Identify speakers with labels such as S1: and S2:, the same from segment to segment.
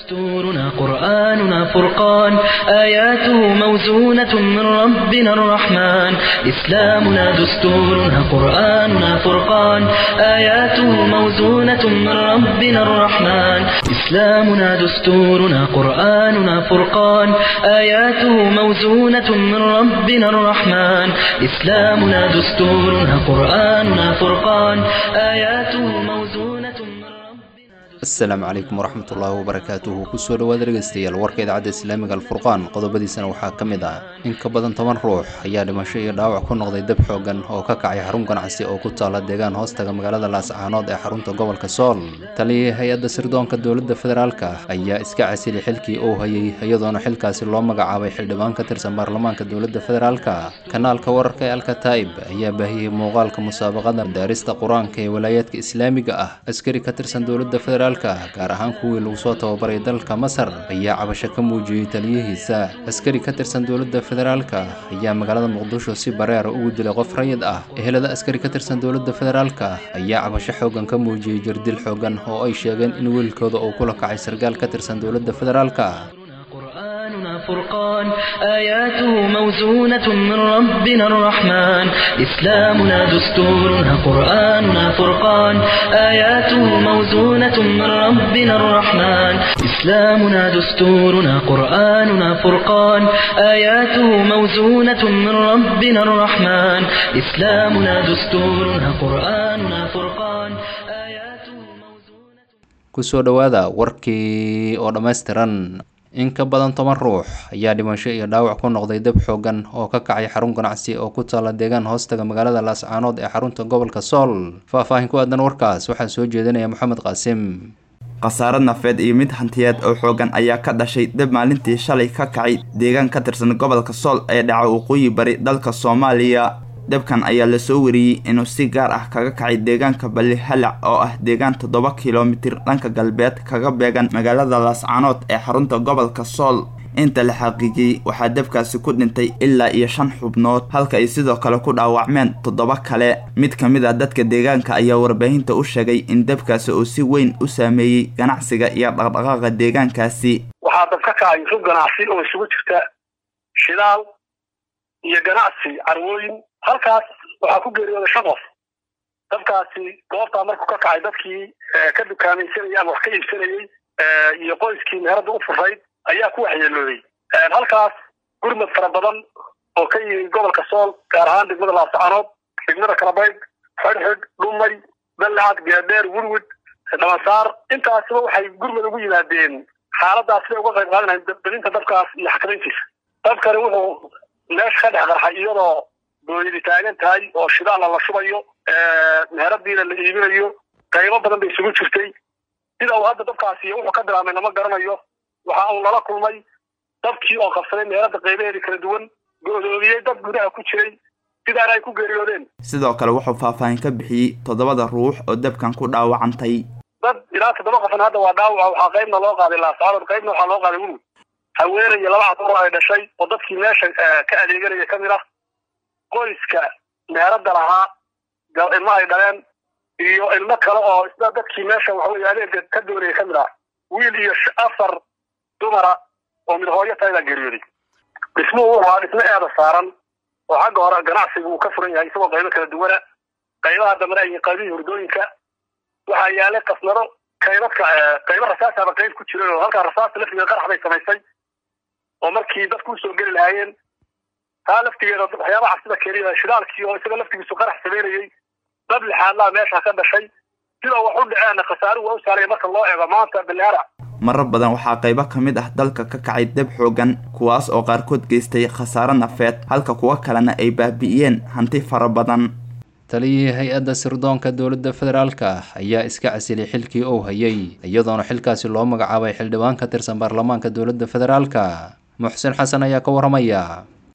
S1: دستورنا قرآننا فرقان آياته موزونة من ربنا الرحمن إسلامنا دستورنا قرآننا فرقان آياته موزونة من ربنا الرحمن إسلامنا دستورنا قرآننا فرقان آياته موزونة من ربنا الرحمن إسلامنا دستورنا قرآننا فرقان آياته موزونة من ربنا
S2: asalaamu calaykum waraxmatullaahi wabarakaatuhu kusoo dhowaad dhegaystayaal warka idaacadda islaamiga alfurqaan qodobadiisana waxaa ka mid ah in ka badan toban ruux ayaa dhimasho iyo dhaawac ku noqday dab xoogan oo ka kacay xarun ganacsi oo ku taala deegaan hoostaga magaalada laascaanood ee xarunta gobolka sool taliyii hay-adda sirdoonka dowladda federaalka ayaa iska casili xilkii uu hayay iyadoona xilkaasi loo magacaabay xildhibaan ka tirsan baarlamaanka dowladda federaalka kanaalka wararka ee alkataib ayaa baahiyey muuqaalka musaabaqada daarista qur-aanka ee walaayaadka islaamiga ah askari ka tirsan dowladda federaalka gaar ahaan kuwii lagu soo tababaray dalka masar ayaa cabasho ka muujiyey taliyihiisa askari ka tirsan dowladda federaalka ayaa magaalada muqdisho si bareera ugu dilay qof rayid ah ehelada askari ka tirsan dowladda federaalka ayaa cabasho xoogan ka muujiyey jirdil xoogan oo ay sheegeen in wiilkooda uu kula kacay sargaal ka tirsan dowladda federaalka
S1: قرآننا فرقان آياته موزونة من ربنا الرحمن إسلامنا دستورنا قرآننا فرقان آياته موزونة من ربنا الرحمن إسلامنا دستورنا قرآننا فرقان آياته موزونة من ربنا الرحمن إسلامنا دستورنا قرآننا فرقان آياته موزونة
S2: kusoo dhowaada warkii oo dhammaystiran in ka badan toban ruux ayaa dhimasho iyo dhaawac ku noqday dab xoogan oo ka kacay xarun ganacsi oo ku taala deegaan hoostaga magaalada laascaanood ee xarunta gobolka sool faah-faahin ku aadan warkaas waxaa soo jeedinaya moxamed qaasim
S3: khasaaro nafeed iyo mid hantiyeed oo xoogan ayaa ka dhashay dab maalintii shalay ka kacay deegaan ka tirsan gobolka sool ee dhaca waqooyi bari dalka soomaaliya dabkan ayaa lasoo wariyey inuu si gaar ah kaga kacay deegaanka balli halac oo ah deegaan toddoba kilomitir dhanka galbeed kaga beegan magaalada laascaanood ee xarunta gobolka sool inta la xaqiijiyey waxaa dabkaasi ku dhintay ilaa iyo shan xubnood halka ay sidoo kale ku dhaawacmeen toddoba kale mid ka mid ah dadka deegaanka ayaa warbaahinta u sheegay in dabkaasi uu si weyn u saameeyey ganacsiga iyo dhaqdhaqaaqa deegaankaasi
S4: waxaa dab ka kacay rug ganacsi oo isugu jirta shidaal iyo ganacsi carwooyin halkaas waxaa ku geeriyooday shan qof dabkaasi goobtaa markuu ka kacay dadkii ka dukaamaysanayay ama wax ka iibsanayey iyo qoyskii meherada u furayd ayaa ku waxyeelooday halkaas gurmad fara badan oo ka yimi gobolka sool gaar ahaan degmada laascaanood degmada kalabayd xidhxidh dhumay ballacad gaadheer wurwud dhabansaar intaasiba waxay gurmad ugu yimaadeen xaaladaas siday uga qayb qaadanayan badinta dabkaas iyo xakamayntiisa dabkani wuxuu meesha ka dhex qarxay iyadoo dooyadi taagan tahay oo shidaala la shubayo meheradiina la iibinayo qaybo badan bay isugu jirtay sida uu hadda dabkaasi wuxuu ka bilaabmay lama garanayo waxa uu lala kulmay dabkii oo qabsaday meherada qaybaheedii kala duwan go-doomiyey dad gudaha ku jiray sidaana ay ku geeriyoodeen
S3: sidoo kale wuxuu faahfaahin ka bixiyey toddobada ruux oo dabkan ku dhaawacantay
S4: dad ilaa toddoba qofna hadda waa dhaawaca waxaa qaybna loo qaaday laascaanood qaybna waxaa loo qaaday wurwud haweenaya laba cadoor ay dhashay oo dadkii meesha ka adeeganaya ka mid ah qoyska meherada lahaa ilmo ay dhaleen iyo ilmo kale oo isna dadkii meesha waxaweye adeega ka doonaya ka mid ah wiil iyo afar dumara oo mid hooyo taydaa geeriyooday dhismuhu wuxuu ahaa dhismo eeda saaran oo xagga hore ganacsigu uu ka furan yahay isagoo qaybo kala duwana qaybaha dambena ay qaybihii hurdooyinka waxaa yaalay kasnaro qaybadka qaybo rasaasaba qayb ku jiray oo halkaa rasaasta laftigeeda qarax bay samaysay oo markii dadku usoo geli lahaayeen taa laftigeeda waxyaabaha cabsida keenaya shidaalkii oo isaga laftigiisu qarax sameynayey dab lixaadlaa meesha ka dhashay sida wax u dhaceena khasaaruhu waa u saaraya marka loo eego maanta balihara
S3: marar badan waxaa qaybo ka mid ah dalka ka kacay dab xoogan kuwaas oo qaarkood geystay khasaaro nafeed halka kuwo kalena ay baabi'iyeen hanti fara badan
S2: taliyihii hay-adda sirdoonka dowladda federaalka ayaa iska casilay xilkii uu hayay iyadoona xilkaasi loo magacaabay xildhibaan ka tirsan baarlamaanka dowladda federaalka muxsin xasan ayaa ka waramaya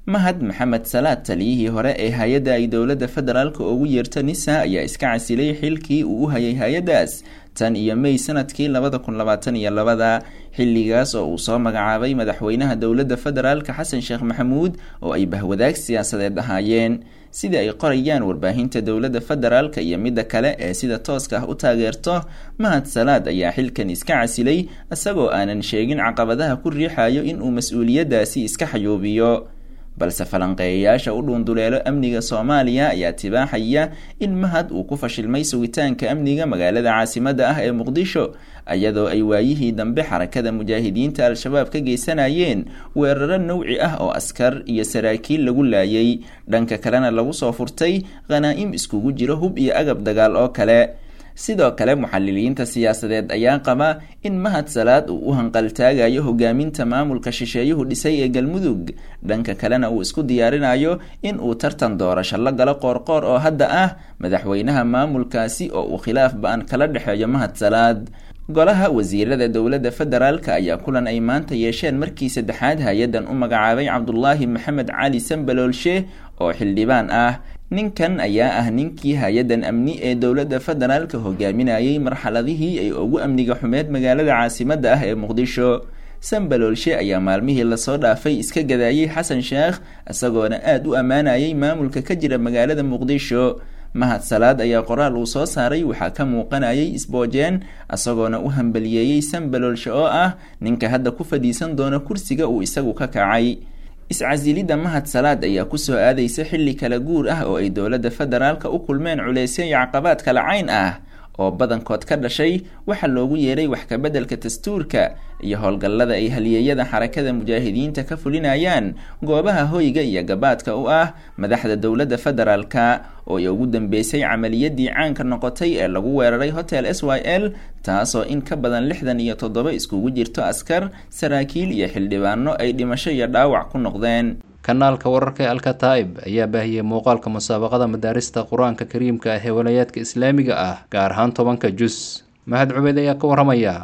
S5: mahad maxamed salaad taliyihii hore ee hay-adda ay dowladda federaalka ugu yeerta nisa ayaa iska casilay xilkii uu u hayay hay-addaas tan iyo may sanadkii labada kun labaatan iyo labada xilligaas oo uu soo magacaabay madaxweynaha dowladda federaalka xasan sheekh maxamuud oo ay bahwadaag siyaasadeed ahaayeen sida ay qorayaan warbaahinta dowladda federaalka iyo midda kale ee sida tooska ah u taageerto mahad salaad ayaa xilkan iska casilay isagoo aanan sheegin caqabadaha ku riixayo inuu mas-uuliyaddaasi iska xayuubiyo balse falanqeeyayaasha u dhuunduleelo amniga soomaaliya ayaa tibaaxaya in mahad uu ku fashilmay sugitaanka amniga magaalada caasimadda ah ee muqdisho iyadoo ay waayihii dambe xarakada mujaahidiinta al-shabaab ka geysanayeen weeraro nowci ah oo askar iyo saraakiil lagu laayay dhanka kalena lagu soo furtay khanaa'im iskugu jiro hub iyo agab dagaal oo kale sidoo kale muxaliliyiinta siyaasadeed ayaa qaba in mahad salaad uu u hanqaltaagayo hogaaminta maamulka shisheeyuhu dhisay ee galmudug dhanka kalena uu isku diyaarinayo in uu tartan doorasho la galo qoorqoor oo hadda ah madaxweynaha maamulkaasi oo uu khilaaf ba-an kala dhexeeyo mahad salaad golaha wasiirada dowladda federaalka ayaa kulan ay maanta yeesheen markii saddexaad hay-addan u magacaabay cabdulaahi maxamed cali sambaloolshe oo xildhibaan ah ninkan ayaa ah ninkii hay-addan amni ee dowladda federaalka hogaaminayay marxaladihii ay ugu amniga xumeed magaalada caasimadda ah ee muqdisho sambaloolshe ayaa maalmihii lasoo dhaafay iska gadaayay xasan sheekh isagoona aada u ammaanayay maamulka ka jira magaalada muqdisho mahad salaad ayaa qoraal uu soo saaray waxaa ka muuqanayay isboojeen isagoona u hambaliyeeyey sambaloolshe oo ah ninka hadda ku fadhiisan doona kursiga uu isagu ka kacay iscasilidda mahad salaad ayaa kusoo aadaysa xilli kala guur ah oo ay dowladda federaalka u kulmeen culeysyo iyo caqabaad kala cayn ah oo badankood ka dhashay waxaa loogu yeeray wax kabeddelka dastuurka iyo howlgallada ay haliyeeyada xarakada mujaahidiinta ka fulinayaan goobaha hoyga iyo gabaadka u ah madaxda dowladda federaalka oo ay ugu dambeysay camaliyadii caanka noqotay ee lagu weeraray hotel s y l taasoo in ka badan lixdan iyo toddoba iskugu jirto askar saraakiil iyo xildhibaano ay dhimasho iyo dhaawac ku noqdeen
S2: kanaalka wararka ee alkataib ayaa baahiyey muuqaalka musaabaqada madaarista qur-aanka kariimka ah ee walayaadka islaamiga ah gaar ahaan tobanka jus mahad cubeyd ayaa ka waramaya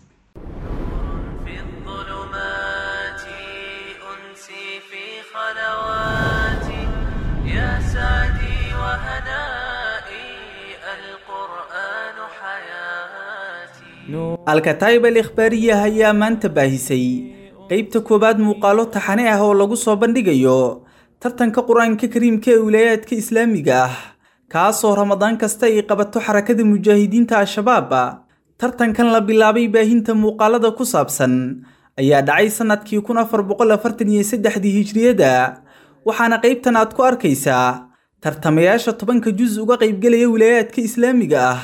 S6: alkataib al ikhbaariya ayaa maanta baahisay qeybta koowaad muuqaalo taxane ah oo lagu soo bandhigayo tartanka qur-aanka kariimka ee wilaayaadka islaamiga ah kaasoo ramadaan kasta ay qabato xarakada mujaahidiinta al-shabaab tartankan la bilaabay baahinta muuqaalada ku saabsan ayaa dhacay sannadkii kun afar boqol afartan iyo saddexdii hijriyada waxaana qaybtan aad ku arkaysaa tartamayaasha tobanka jus uga qaybgelaya wilaayaadka islaamiga ah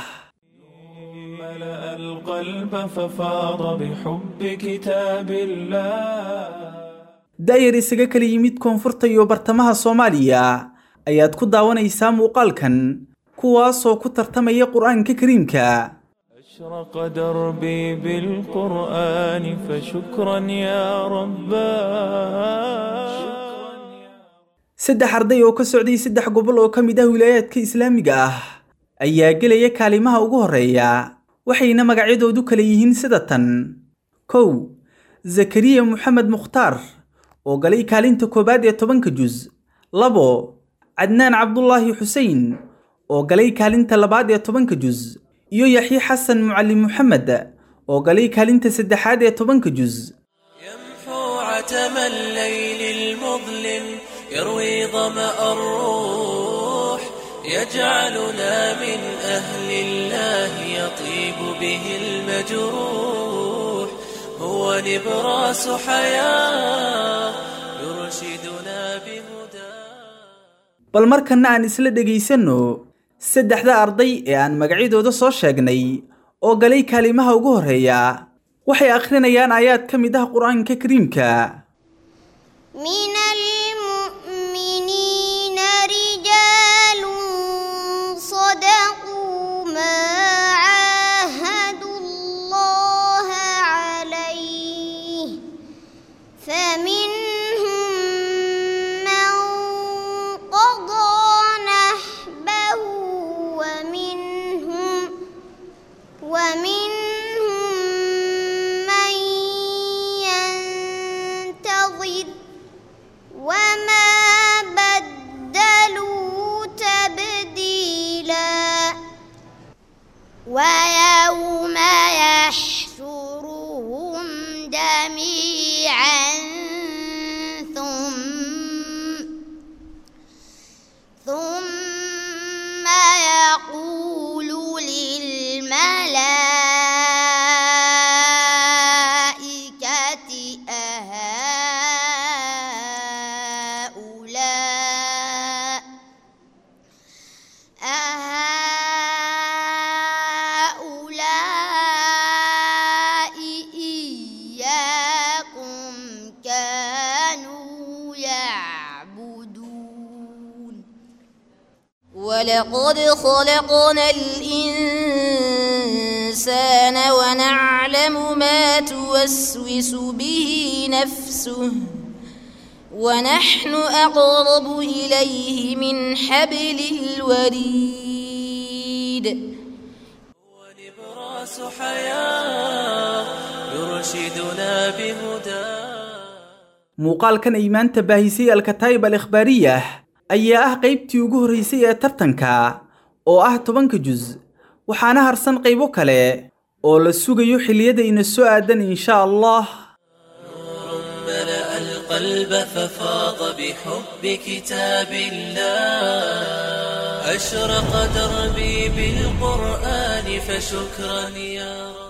S7: القلب ففاض بحب كتاب الله
S6: daayar isaga kala yimid koonfurta iyo bartamaha soomaaliya ayaad ku daawanaysaa muuqaalkan kuwaasoo ku tartamaya qur-aanka kariimka
S7: أشرق دربي بالقرآن فشكرا يا رباه
S6: saddex arday oo ka socday saddex gobol oo ka mid ah wilaayaadka islaamiga ah ayaa gelaya kaalimaha ugu horreeya waxayna magacyadoodu kala yihiin sida tan kow zakariya moxamed mukhtaar oo galay kaalinta koowaad ee tobanka jus labo cadnaan cabdulaahi xusein oo galay kaalinta labaad ee tobanka jus iyo yaxye xasan mucallim moxamed oo galay kaalinta saddexaad ee tobanka jus
S8: يمحو عتم الليل المظلم يروي ظمأ الروح يجعلنا من أهل الله يطيب به المجروح هو نبراس حياة يرشدنا بهداه
S6: bal markanna aan isla dhegaysanno saddexda arday ee aan magacyadooda soo sheegnay oo galay kaalimaha ugu horreeya waxay akhrinayaan aayaad ka mid ah qur-aanka kariimka
S9: من المؤمنين رجال صدقوا ما عاهدوا الله عليه فمنهم من قضى نحبه ومنهم ومنهم من ينتظر وما جميعا ثم ثم يقول للملائكة أهؤلاء أهؤلاء إياكم كانوا يعبدون ولقد خلقنا الإنسان ونعلم ما توسوس به نفسه ونحن أقرب إليه من حبل الوريد
S8: ونبراس حياة يرشدنا بهداه
S6: muuqaalkan ay maanta baahisay alkataayib al ikhbaariyah ayaa ah qaybtii ugu horreysay ee tartanka oo ah tobanka jus waxaana harsan qaybo kale oo la sugayo xilliyadayna soo aadan insha allah
S8: ملأ القلب ففاض بحب كتاب الله أشرق دربي بالقرآن فشكرا يا رب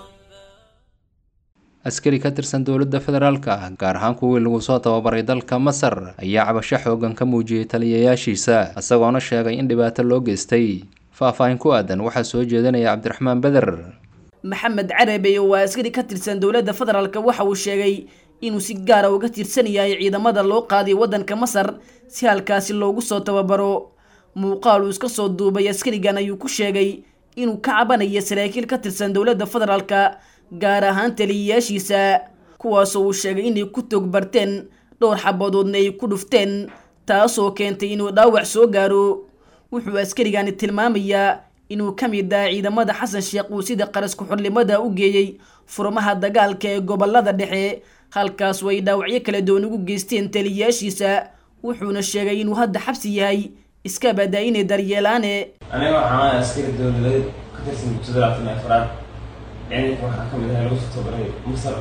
S2: askari ka tirsan dowladda federaalka ah gaar ahaan kuwii lagu soo tababaray dalka masar ayaa cabasho xoogan ka muujiyey taliyayaashiisa isagoona sheegay in dhibaato loo geystay faah-faahin ku aadan waxaa soo jeedinaya cabdiraxmaan beder
S10: maxamed carabe oo waa askari ka tirsan dowladda federaalk waxa uu sheegay inuu si gaara uga tirsan yahay ciidamada loo qaaday waddanka masar si halkaasi loogu soo tababaro muuqaal uu iska soo duubay askarigan ayuu ku sheegay inuu ka cabanayo saraakiil ka tirsan dowladda federaalka gaar ahaan taliyayaashiisa kuwaasoo uu sheegay inay ku toog barteen dhowr xabadoodna ay ku dhufteen taasoo keentay inuu dhaawac soo gaaro wuxuu askarigani tilmaamayaa inuu ka mid ah ciidamada xasan sheekh uu sida qarasku xornimada u geeyey furmaha dagaalka ee gobolada dhexe halkaas way dhaawacyo kala duwan ugu geysteen taliyayaashiisa wuxuuna sheegay inuu hadda xabsi yahay iska badaa inay daryeelaane
S11: aniga waxaan askari dowladeed ka tirsan dugsiga labaatan iyo afraad ciidanka waxaa ka mid ahay lagu soo tababaray masar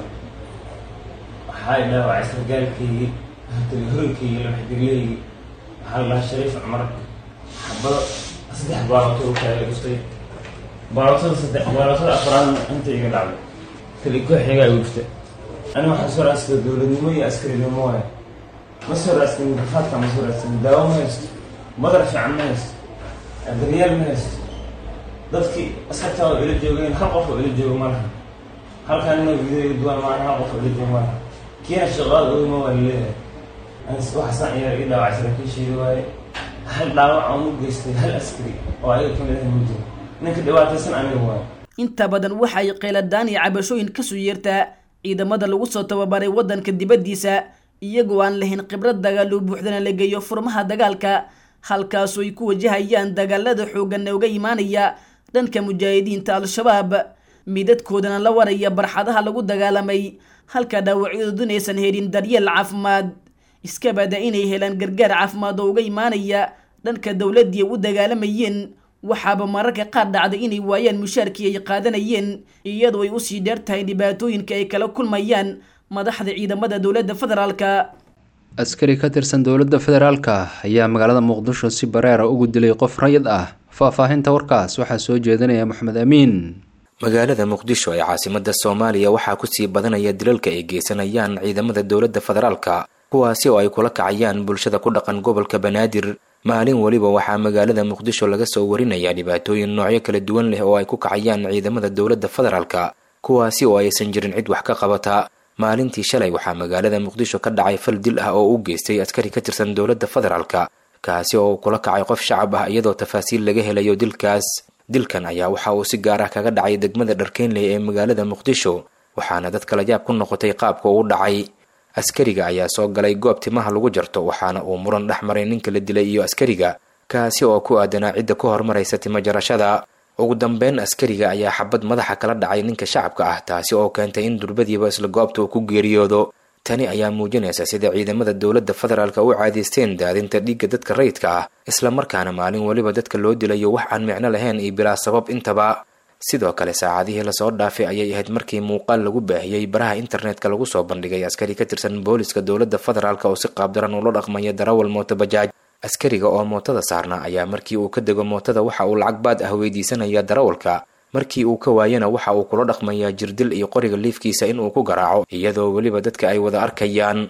S11: waxaa dhaawacay sargaalkaygii hatali horankaygii labaxdirleygii waxaa la dhahaa shariif cumar xabado saddex baalootoo kaaga dhuftay baalootada saddex baalootada afraadna inta iga dhacday tali kooxigaa igu dhuftay aniga waxaan soo raadsaday dowladnimo iyo askarinimo waaye ma soo raadsanin rafaadka ma soo raadsanin daawo ma haysto madar fiican ma haysto daryeel ma haysto dadkii askartaa oo ila joogeen hal qof oo ila jooga ma laha halkaan inoo video duwan maana hal qof oo ila jooga ma laha kiina shaqaada ogma waa laleeyahay waxaasaan ciyaar ii dhaawacay saraakiishayda waaye hal dhaawac aan u geystay hal askari oo ayaga ka mid ahay ma jiro ninka dhibaataysan aniga waaye
S10: inta badan waxay qeyladaan iyo cabashooyin kasoo yeertaa ciidamada lagu soo tababaray waddanka dibaddiisa iyagoo aan lahayn khibrad dagaal oo buuxdana la geeyo furmaha dagaalka halkaasoo ay ku wajahayaan dagaalada xooggan ee uga imaanaya dhanka mujaahidiinta al-shabaab midadkoodana la waraya barxadaha lagu dagaalamay halka dhaawacyadoodun aysan helin daryeel caafimaad iska bada inay helaan gargaar caafimaad oo uga imaanaya dhanka dowladdii u dagaalamayeen waxaaba mararka qaar dhacday inay waayaan mushaarkii ay qaadanayeen iyadoo ay usii dheer tahay dhibaatooyinka ay kala kulmayaan madaxda ciidamada dowladda federaalka
S2: askari ka tirsan dowladda federaalka ayaa magaalada muqdisho si bareera ugu dilay qof rayid ah faahfaahinta warkaas waxaa soo jeedinaya maxamed amiin
S12: magaalada muqdisho ee caasimada soomaaliya waxaa kusii badanaya dilalka ay geysanayaan ciidamada dowladda federaalka kuwaasi oo ay kula kacayaan bulshada ku dhaqan gobolka banaadir maalin weliba waxaa magaalada muqdisho laga soo warinayaa dhibaatooyin noocyo kala duwan leh oo ay ku kacayaan ciidamada dowladda federaalka kuwaasi oo aysan jirin cid wax ka qabata maalintii shalay waxaa magaalada muqdisho ka dhacay fal dil ah oo u geystay askari ka tirsan dowladda federaalka kaasi oo kula kacay qof shacab ah iyadoo tafaasiil laga helayo dilkaas dilkan ayaa waxa uu si gaar ah kaga dhacay degmada dharkeynley ee magaalada muqdisho waxaana dadka layaab ku noqotay qaabka uu dhacay askariga ayaa soo galay goob timaha lagu jarto waxaana uu muran dhex maray ninka la dilay iyo askariga kaasi oo ku aadanaa cidda ku hormaraysa timo jarashada ugu dambeyn askariga ayaa xabad madaxa kala dhacay ninka shacabka ah taasi oo keentay in durbadiiba isla goobta uu ku geeriyoodo tani ayaa muujinaysa sida ciidamada dowladda federaalka u caadaysteen daadinta dhiigga dadka rayidka ah islamarkaana maalin weliba dadka loo dilayo wax aan micno lahayn iyo bilaa sabab intaba sidoo kale saacadihii lasoo dhaafay ayay ahayd markii muuqaal lagu baahiyey baraha internetka lagu soo bandhigay askari ka tirsan booliska dowladda federaalk oo si qaabdaran ula dhaqmaya darawal mooto bajaaj askariga oo mootada saarna ayaa markii uu ka dego mootada waxa uu lacag baad ah weydiisanaya darawalka markii uu ka waayana waxa uu kula dhaqmayaa jirdil iyo qoriga liifkiisa inuu ku garaaco iyadoo weliba dadka ay wada arkayaan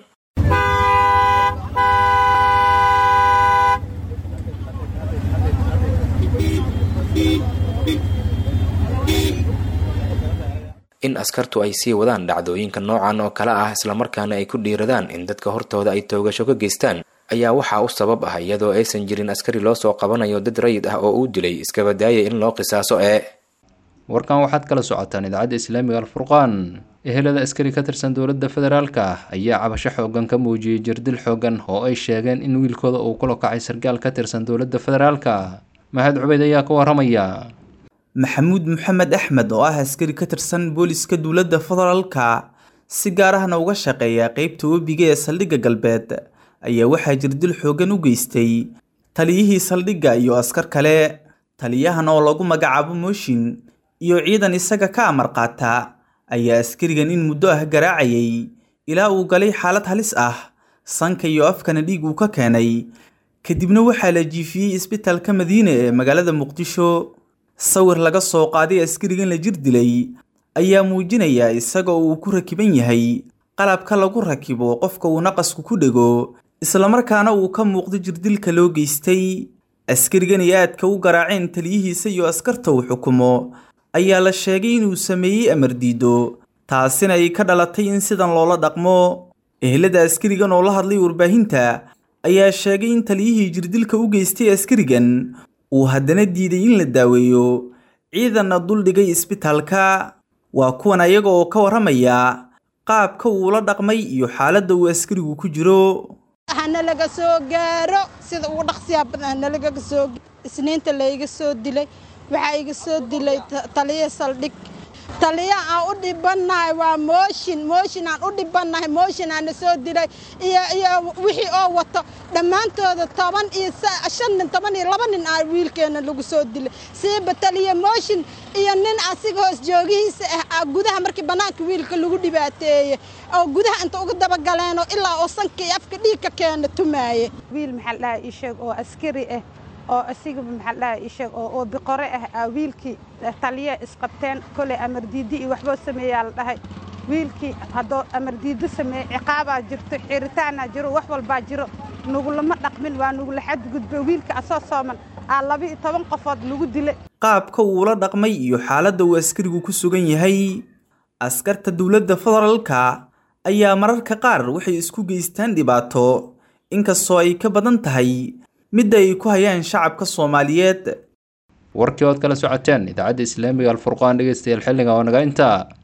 S12: in askartu ay sii wadaan dhacdooyinka noocan oo kale ah islamarkaana ay ku dhiiradaan in dadka hortooda ay toogasho ka geystaan ayaa waxaa u sabab ah iyadoo aysan jirin askari loo soo qabanayo dad rayid ah oo uu dilay iskabadaaya in loo qisaaso ee
S2: warkan waxaad kala socotaan idaacadda islaamiga alfurqaan ehelada askari ka tirsan dowladda federaalka ayaa cabasho xoogan ka muujiyey jirdil xoogan oo ay sheegeen in wiilkooda uu kula kacay sargaal ka tirsan dowladda federaalka mahad cubeyd ayaa ka waramaya
S6: maxamuud maxamed axmed oo ah askari ka tirsan booliska dowladda federaalka si gaar ahna uga shaqeeya qeybta webiga ee saldhigga galbeed ayaa waxaa jirdil xoogan u geystay taliyihii saldhigga iyo askar kale taliyahan oo lagu magacaabo mooshin iyo ciidan isaga ka amar qaata ayaa askarigan in muddo ah garaacayay ilaa uu galay xaalad halis ah sanka iyo afkana dhiig uu ka keenay kadibna waxaa la jiifiyey isbitaalka madiine ee magaalada muqdisho sawir laga soo qaaday askarigan la jir dilay ayaa muujinaya isaga oo uu ku rakiban yahay qalabka lagu rakibo qofka uu naqasku ku dhego islamarkaana uu ka muuqdo jirdilka loo geystay askarigan ay aadka u garaaceen taliyihiisa iyo askarta uu xukumo ayaa la sheegay inuu sameeyey amar diido taasina ay ka dhalatay in sidan loola dhaqmo ehelada askarigan oo la hadlay warbaahinta ayaa sheegay in taliyihii jirdilka u geystay askarigan uu haddana diiday in la daaweeyo ciidanna duldhigay isbitaalka waa kuwan ayaga oo ka warramaya qaabka uu la dhaqmay iyo xaaladda uu askarigu ku jiro
S13: hanalaga soo gaaro sida ugu dhaqsiyaa badan hanalagaga soo isniinta layga soo dilay waxaa iga soo dilay taliya saldhig taliya aan u dhibannahay waa mooshin mooshin aan u dhibannahay mooshin aana soo dilay iyo iyo wixii oo wato dhammaantooda toban iyo shan nin toban iyo laba nin aa wiilkeena lagu soo dilay siiba taliya mooshin iyo nin asiga hoos joogihiisa ah gudaha markii bannaanka wiilka lagu dhibaateeye oo gudaha inta uga dabagaleenoo ilaa oo sanka iyo afka dhiig ka keena tumaaye
S14: wiil maxaa la dhahaa ii sheeg oo askari ah oo asigaba maxaa la dhahaa ii sheeg oo oo biqore ah aa wiilkii taliya isqabteen koley amar diidi iyo waxboo sameeyaa la dhahay wiilkii haddoo amar diido sameeye ciqaabaa jirto xiritaanaa jiro wax walbaa jiro nugulama dhaqmin waa nugula xadgudbo wiilka asoo sooman aa laba iyo toban qofood lagu dilay
S6: qaabka uu la dhaqmay iyo xaaladda uu askarigu ku sugan yahay askarta dowladda federaalka ayaa mararka qaar waxay isku geystaan dhibaato inkastoo ay ka badan tahay midda ay ku hayaan shacabka soomaaliyeed
S2: warkii ood kala socoteen idaacadda islaamiga alfurqaan dhegeystayaal xilliga oo naga intaa